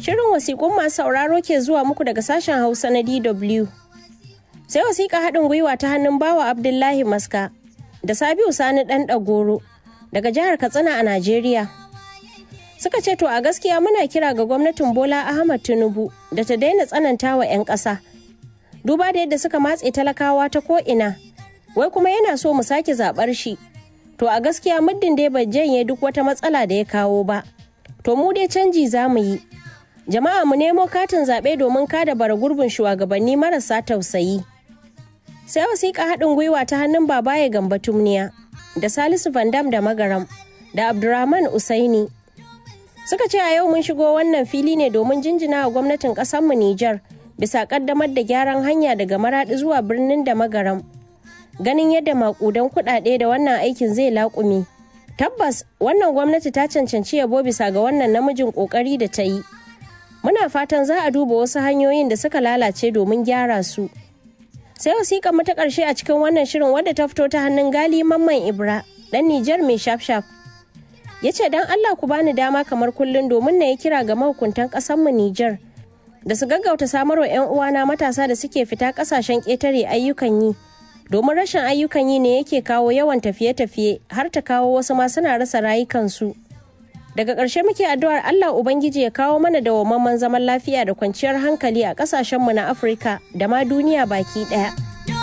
Shirin wasiƙun masu sauraro ke zuwa muku daga sashen Hausa na DW. Sai wasiƙa haɗin gwiwa ta hannun bawa Abdullahi Maska da Sabiu Sani ɗan ɗagoro daga jihar Katsina a Najeriya. Suka ce to a gaskiya muna kira ga gwamnatin Bola Ahmad Tinubu da ta daina tsananta wa 'yan ƙasa. Duba da yadda suka matse talakawa ta ko'ina, wai kuma yana so mu sake zaɓar shi. To a gaskiya muddin dai bai janye duk wata matsala da ya kawo ba. To mu dai canji za mu yi. Jama'a mu nemo katin zaɓe domin kada bara gurbin shugabanni marasa tausayi. Sai wasiƙa haɗin gwiwa ta hannun babaye gamba tumniya da Salisu Vandam da Magaram da Abdurrahman Usaini. Suka ce a yau mun shigo wannan fili ne domin jinjina wa gwamnatin ƙasarmu Nijar bisa ƙaddamar da gyaran hanya daga Maraɗi zuwa birnin da Magaram. Ganin yadda maƙudan kuɗaɗe da wannan aikin zai laƙume. Tabbas wannan gwamnati ta cancanci yabo bisa ga wannan namijin ƙoƙari da ta yi. Muna fatan za a duba wasu hanyoyin da suka lalace domin gyara su. Sai wasiƙa mu ta ƙarshe a cikin wannan shirin wadda ta fito ta hannun Gali Mamman Ibra, ɗan Nijar mai shaf-shaf. Ya ce don Allah ku bani dama kamar kullum domin na yi kira ga mahukuntan ƙasarmu Nijar da su gaggauta samarwa 'yan uwana matasa da suke fita ƙasashen ƙetare ayyukan yi. Domin rashin ayyukan yi ne yake kawo yawan tafiye-tafiye har ta kawo wasu ma suna rasa rayukansu. daga ƙarshe muke addu'ar Allah Ubangiji ya kawo mana dawwammamen zaman lafiya da kwanciyar hankali a ƙasashenmu na Afirka da ma duniya baki ɗaya.